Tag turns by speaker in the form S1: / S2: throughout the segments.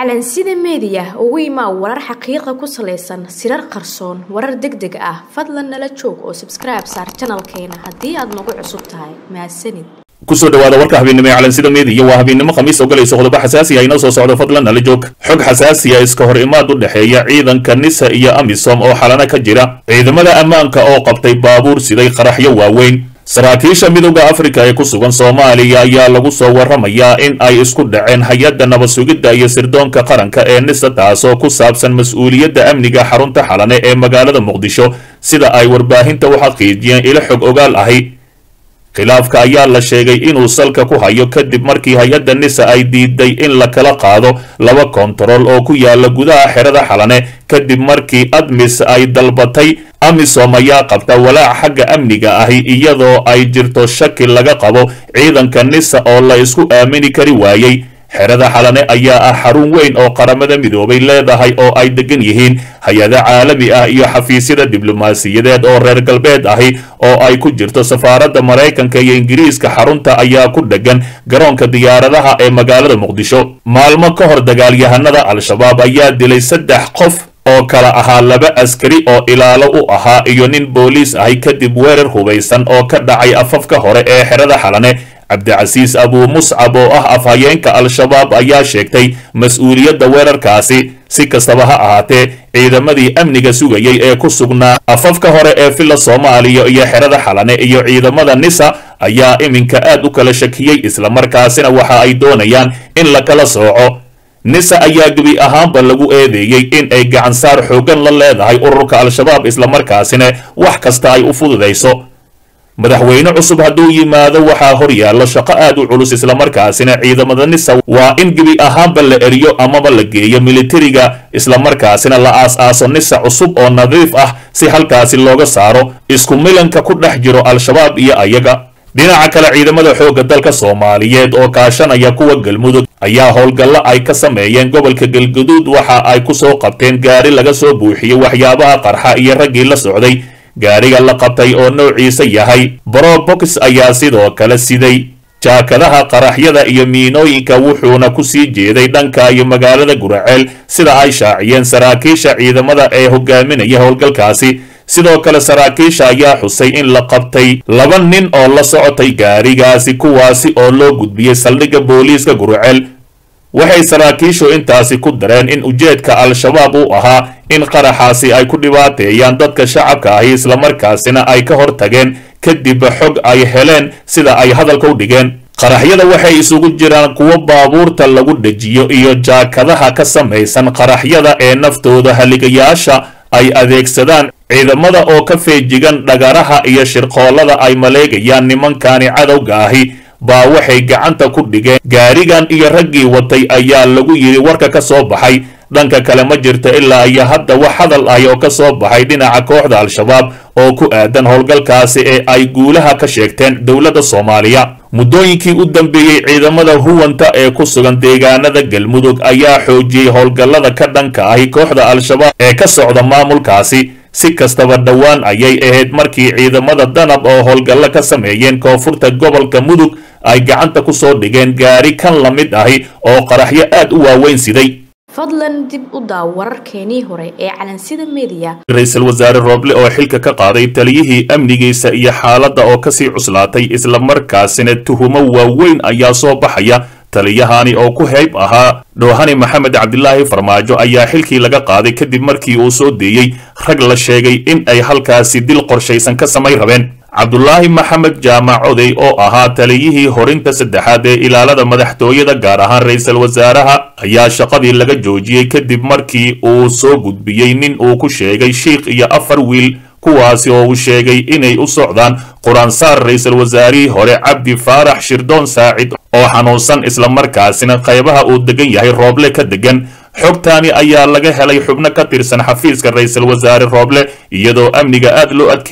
S1: calansida meediya ugu imaa warar xaqiiqa ku salaysan sirar qarsoon warar deg deg ah fadlan nala joog oo sabskribe saar janalkeena haddii aad nagu cusub tahay mahadsanid
S2: kusoo dhawaada warka habeennimo ee calansida meediya waa habeennimo khamiis oo galayso qodobo xasaasi ah inoo soo socdo fadlan nala joog xog xasaasiya iska hor imaad u dhexeeya ciidanka nisa iyo amisom oo xalana ka jira ciidamada ammaanka oo qabtay baabuur siday qaraxyo waaweyn saraakiisha midowda afrika ee ku sugan soomaaliya ayaa lagu soo warramayaa in ay isku dhaceen hay-adda nabad sugidda iyo sirdoonka qaranka ee nisa taasoo ku saabsan mas-uuliyadda amniga xarunta xalane ee magaalada muqdisho sida ay warbaahinta u xaqiijiyeen ilo xog ogaal ahi khilaafka ayaa la sheegay inuu salka ku hayo kadib markii hay-adda nisa ay diiday in la kala qaado laba kontarool oo ku yaala gudaha xerada xalane kadib markii admis ay dalbatay amisom ayaa qabta walaac xagga amniga ahi iyadoo ay jirto shaki laga qabo ciidanka nisa oo la isku aamini kari waayey xerada xalane ayaa ah xarun weyn oo qaramada midoobay leedahay oo ay degan yihiin hay-ado caalami ah iyo xafiisyada diblomaasiyadeed oo reer galbeed ahi oo ay ku jirto safaaradda maraykanka iyo ingiriiska xarunta ayaa ku dhegan garoonka diyaaradaha ee magaalada muqdisho maalmo ka hor dagaalyahanada al-shabaab ayaa dilay saddex qof oo kala ahaa laba askari oo ilaalo u ahaa iyo nin booliis ahi kadib weerar hubaysan oo ka dhacay afafka hore ee xerada xalane cabdicasiis abuu muscab oo ah afhayeenka al-shabaab ayaa sheegtay mas-uuliyadda weerarkaasi si kastaba ha ahaatee ciidamadii amniga sugayay ee ku sugnaa afafka hore ee villa soomaaliya iyo xerada xalane iyo ciidamada nisa ayaa iminka aad u kala shakiyey islamarkaasina waxa ay doonayaan in la kala sooco nisa ayaa gebi ahaanba lagu eedeeyey in ay gacansaar xooggan la leedahay ururka al-shabaab islamarkaasina wax kasta ay u fududayso madaxweyne cusub hadduu yimaado waxaa hor yaalla shaqo aad u culus islamarkaasina ciidamada nisa waa in gebi ahaanba la eriyo amaba la geeyo militariga islamarkaasina la aas-aaso nisa cusub oo nadiif ah si halkaasi looga saaro isku milanka ku dhex jiro al-shabaab iyo ayaga dhinaca kale ciidamada xoogga dalka soomaaliyeed oo kaashanaya kuwa galmudug ayaa howlgallo ay ka sameeyeen gobolka galguduud waxa ay ku soo qabteen gaari laga soo buuxiyey waxyaabaha qarxa iyo raggii la socday gaariga la qabtay oo noociisa yahay brobox ayaa sidoo kale siday jaakadaha qaraxyada iyo miinooyinka wuxuuna ku sii jeeday dhanka iyo magaalada guraceel sida ay shaaciyeen saraakiisha ciidamada ee hogaaminaya howlgalkaasi sidoo kale saraakiisha ayaa xusay in la qabtay laba nin oo la socotay gaarigaasi kuwaasi oo loo gudbiyey saldhigga booliiska guraceel waxay saraakiishu intaasi ku dareen in ujeedka al-shabaab uu ahaa in qaraxaasi ay ku dhibaateeyaan dadka shacabka ahi islamarkaasina ay ka hor tageen kadib xog ay heleen sida ay hadalka u dhigeen qaraxyada waxay isugu jiraan kuwo baabuurta lagu dhejiyo iyo jaakadaha ka samaysan qaraxyada ee naftooda haligayaasha ay adeegsadaan ciidamada oo ka feejigan dhagaraha iyo shirqoollada ay maleegayaan nimankani cadowga ahi baa waxay gacanta ku dhigeen gaarigan iyo raggii watay ayaa lagu yidhi warka ka soo baxay dhanka kale ma jirto ilaa iyo hadda wax hadal ahi oo ka soo baxay dhinaca kooxda al-shabaab oo ku aadan howlgalkaasi ee ay guulaha ka sheegteen dowladda soomaaliya muddooyinkii u dambeeyey ciidamada huwanta ee ku sugan deegaanada galmudug ayaa xoojiyey howlgallada ka dhanka ahi kooxda al-shabaab ee ka socda maamulkaasi si kastaba dhowaan ayay ahayd markii ciidamada danab oo howlgallo ka sameeyeen koonfurta gobolka mudug ay gacanta ku soo dhigeen gaari kan la mid ahi oo qaraxyo aad u waaweyn siday
S1: fadlan dib u daaw wararkeenii hore ee calansida meediya
S2: ra-iisul wasaare rooble oo xilka ka qaaday taliyihii amnigiisa iyo xaaladda oo kasii cuslaatay islamarkaasina tuhumo waaweyn ayaa soo baxaya taliyahani oo ku heyb ahaa dhoohani maxamed cabdilaahi farmaajo ayaa xilkii laga qaaday kadib markii uu soo deeyey rag la sheegay in ay halkaasi dil qorshaysan ka samay rabeen cabdulaahi maxamed jaamac odey oo ahaa taliyihii horinta saddexaad ee ilaalada madaxtooyada gaar ahaan ra-iisul wasaaraha ayaa shaqadii laga joojiyey kadib markii uu soo gudbiyey nin uu ku sheegay shiikh iyo afar wiil kuwaasi oo uu sheegay inay u socdaan qur-aansaar ra-iisul wasaarihii hore cabdi faarax shirdoon saacid oo xanuunsan islamarkaasina qaybaha uu degan yahay rooble ka degan xogtaani ayaa laga helay xubno ka tirsan xafiiska ra-iisul wasaare rooble iyadoo amniga aad loo adkeeyey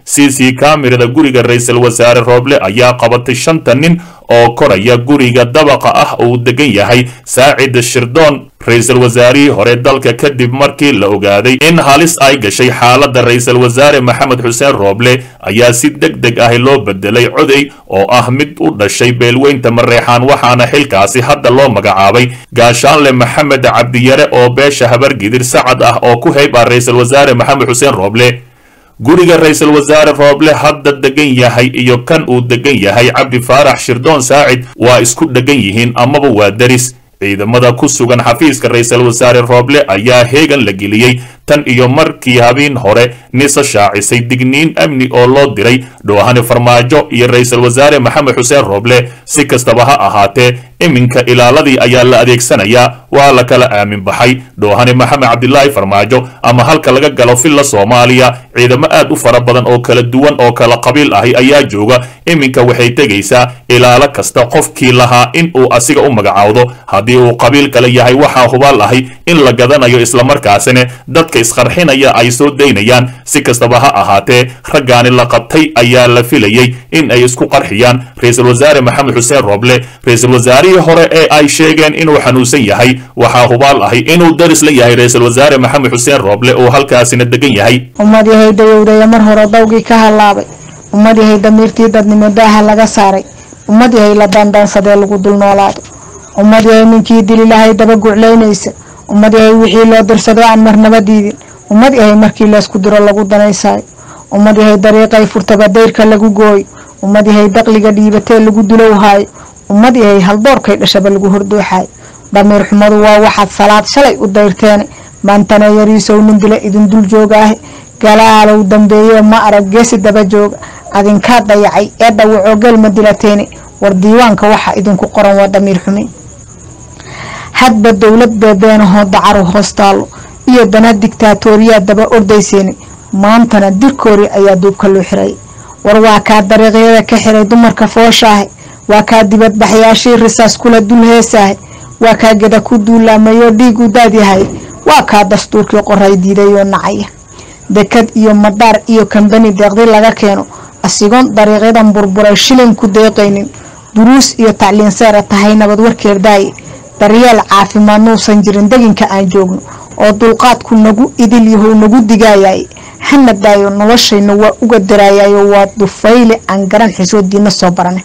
S2: c c kamirada guriga ra-iisul wasaare rooble ayaa qabatay shanta nin oo koraya guriga dabaqa ah uu degan yahay saacid shirdoon ra-iisul wasaarihii hore dalka kadib markii la ogaaday in halis ay gashay xaaladda ra-iisul wasaare maxamed xuseen rooble ayaa si deg deg ah loo bedelay coday oo ah mid u dhashay beelweynta mareexaan waxaana xilkaasi hadda loo magacaabay gaashaanle maxamed cabdiyare oo beesha habargidir sacad ah oo ku heyb ah ra-iisul wasaare maxamed xuseen rooble guriga ra-iisul wasaare rooble hadda degan yahay iyo kan uu degan yahay cabdi faarax shirdoon saacid waa isku dhegan yihiin amaba waa deris ciidamada ku sugan xafiiska ra-iisul wasaare rooble ayaa heegan la geliyey tan iyo markii habeen hore nisa shaacisay digniin amni oo loo diray dhoohane farmaajo iyo ra-iisul wasaare maxamed xuseen rooble si kastaba ha ahaatee iminka ilaaladii ayaa la adeegsanayaa waa la kala aamin baxay dhoohane maxamed cabdilaahi farmaajo ama halka laga galo villa soomaaliya ciidamo aad u fara badan oo kala duwan oo kala qabiil ahi ayaa jooga iminka waxay tegaysaa ilaalo kasta qofkii lahaa in uu asiga u magacaawdo haddii uu qabiil kale yahay waxaa hubaal ahi in la gadanayo islamarkaasina dadka isqarxinaya ay soo daynayaan si kastaba ha ahaatee raggaani la qabtay ayaa la filayey in ay isku qarxiyaan ra-iisul wasaare maxamed xuseen rooble ra-iisul wasaarihii hore ee ay sheegeen inuu xanuunsan yahay waxaa hubaal ahi inuu daris la yahay ra-iisul wasaare maxamed xuseen rooble oo halkaasina degan yahay
S3: ummad yahay dayowdaya mar hore dawgii ka halaabay ummad yahay damiirtii dadnimo daaha laga saaray ummad yahay la daandaansadee lagu dul noolaado ummad yahay ninkii dili lahay daba guclaynaysa ummad yahay wixii loo dirsado aan marnaba diidin ummad yahay markii laysku diro lagu danaysaayo ummad yahay dariiqay furtaba dayrka lagu gooyo ummad yahay daqliga dhiibatee lagu dulowhaayo ummad yahay haldoorkay dhashaba lagu hordooxaayo damiir xumadu waa waxaad salaad shalay u dayrteene maantana yariisow nin dila idin dul joogaahe galaalow dambeeye ma arag geesi daba jooga adinkaa dayacay ee dhawacoo gelma dilateene war diiwaanka waxa idinku qoran waa damiir xumin hadba dowlad beebeenahoo dacaru hoostaalo iyo dana digtaatooriyaa daba ordayseeni maantana dirkoori ayaa duubka loo xirayay war waa kaa dariiqyada ka xiray dumarka fooshaahe waa kaa dibadbaxyaashii risaas kula dul heesaahe waa kaa geda ku duulaamayoo dhiigu daadyahay waa kaa dastuurkii qoray diidayoo nacaya dekad iyo madaar iyo kambani deeqdi laga keeno asigoon dariiqyadan burburay shilin ku deeqaynin duruus iyo tacliin seera tahay nabad warkeer daaye daryeel caafimaad nuusan jirin deginka aan joogno oo dulqaadku nagu idil yahow nagu digaayay hana daayo noloshayna waa uga daraayayo waa dufayle aan garan xishoodiina soo barane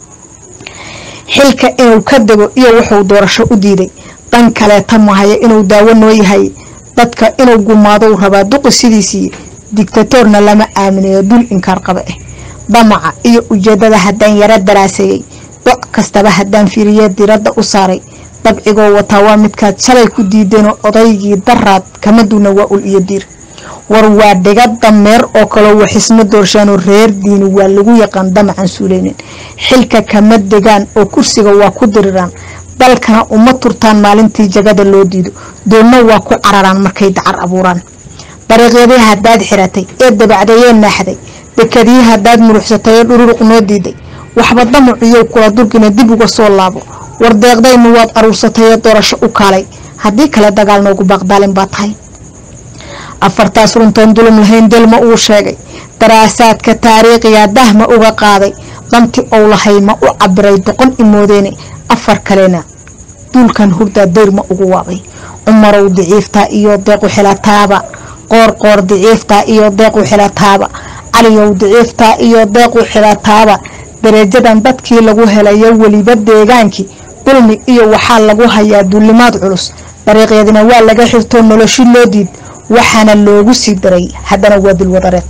S3: xilka inuu ka dego iyo wuxuu doorasho u diiday dan kaleeta mahaya inuu daawo noo yahay dadka inuu gumaadou rabaa duqi sidiisii digtatoorna lama aaminayo dul inkaar qaba ah damaca iyo ujeedada haddaan yaro daraaseeyey doc kastaba haddaan fiiriye diradda u saaray dabcigoo wataa waa midkaad shalay ku diideenoo odaygii daraad kama duuna waa ul iyo diir war waa dhiga dameer oo kaloo waxisma doorshaanoo reer diini waa lagu yaqaan damacan suuleynin xilka kama degaan oo kursiga waa ku diriraan dalkana uma turtaan maalintii jagada loo diido doonna waa ku cararaan markay dacar abuuraan dariiqyadii haddaad xiratay ee dabacdayee naaxday dekadii haddaad muruxsatay ee dhururuq noo diiday waxba damaciyow kula durgina dib uga soo laabo war deeqdaynu waad aruursatay ee doorasho u kaalay haddii kale dagaal noogu baaqdaalin baa tahay afartaas runtoon dulum lahayn delma uu sheegay daraasaadka taariikhiga dahma uga qaaday danti ou lahay ma u cabiray doqon imoodeene afar kalena duulkan hurdaa dayrma ugu waabay cumarow diciiftaa iyo deequ xilataaba qoorqoor diciiftaa iyo deequ xilataaba caliyow diciiftaa iyo deequ xilataaba darajadan dadkii lagu helayo weliba deegaankii dulmi iyo waxaa lagu hayaa duulimaad culus dariiqyadina waa laga xirtoo noloshi loo diid waxaana loogu sii daray haddana waa dulwadareed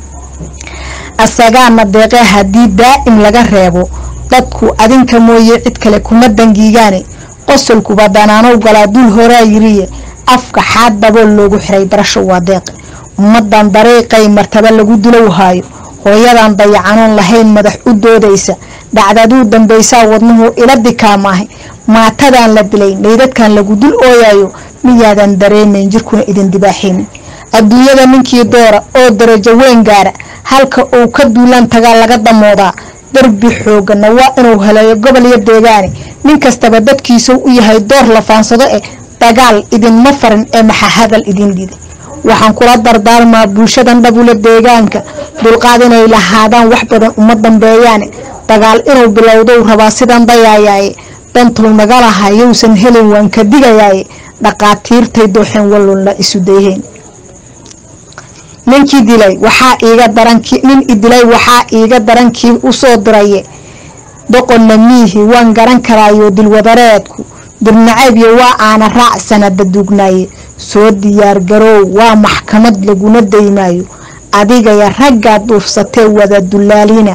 S3: asagaana deeqee haddii daa'im laga reebo dadku adinka mooye cid kale kuma dangiigaane qosolkuba danaanow galaa dul horaa yiriye afka xaad dabool loogu xiray barasho waa deeqe ummadan dariiqay martaba lagu dilowhaayo hooyadan dayacanoon lahayn madax u doodaysa dhacdaduu dambaysaa wadnuhu ila dikaamaahay maatadan la dilay meydadkan lagu dul ooyayo miyaadan dareemayn jirkuna idin dibaaxaynin adduunyada ninkii doora oo darajo weyn gaara halka uu ka duulaan tagaa laga damoodaa darbi xoogana waa inuu helayo gobol iyo deegaane nin kastaba dadkiisau u yahay door la faansado eh dagaal idinma farin ee maxa hadal idin dhiday waxaan kula dardaarmaa bulshadan dhabule deegaanka dulqaad inay lahaadaan wax badan uma dambeeyaane dagaal inuu bilowdou rabaa sidan dayaayaaye dantuu naga lahaa yowsan helin waan ka digayaaye dhaqaatiirtay dooxeen wallun la isu dayheen ninkii dilay waxaa iiga darankii nin idilay waxaa iiga darankii usoo diraye doqonna miihi waan garan karaayo dilwadareedku dirnacaybyo waa aana raac sanada duugnaaye soo diyaargaroow waa maxkamad laguna daymaayo adigaya raggaa duufsatee wada dulaaliina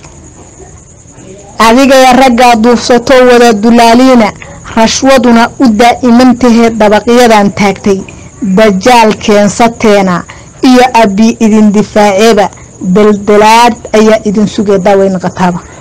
S3: adigaya raggaa duufsatoo wada dulaaliina rashwaduna u daa'imantahee dabaqyadan taagtay dajaal keensateena iyo abbi idin difaaceeba daldalaad ayaa idin sugee daaweyn qataaba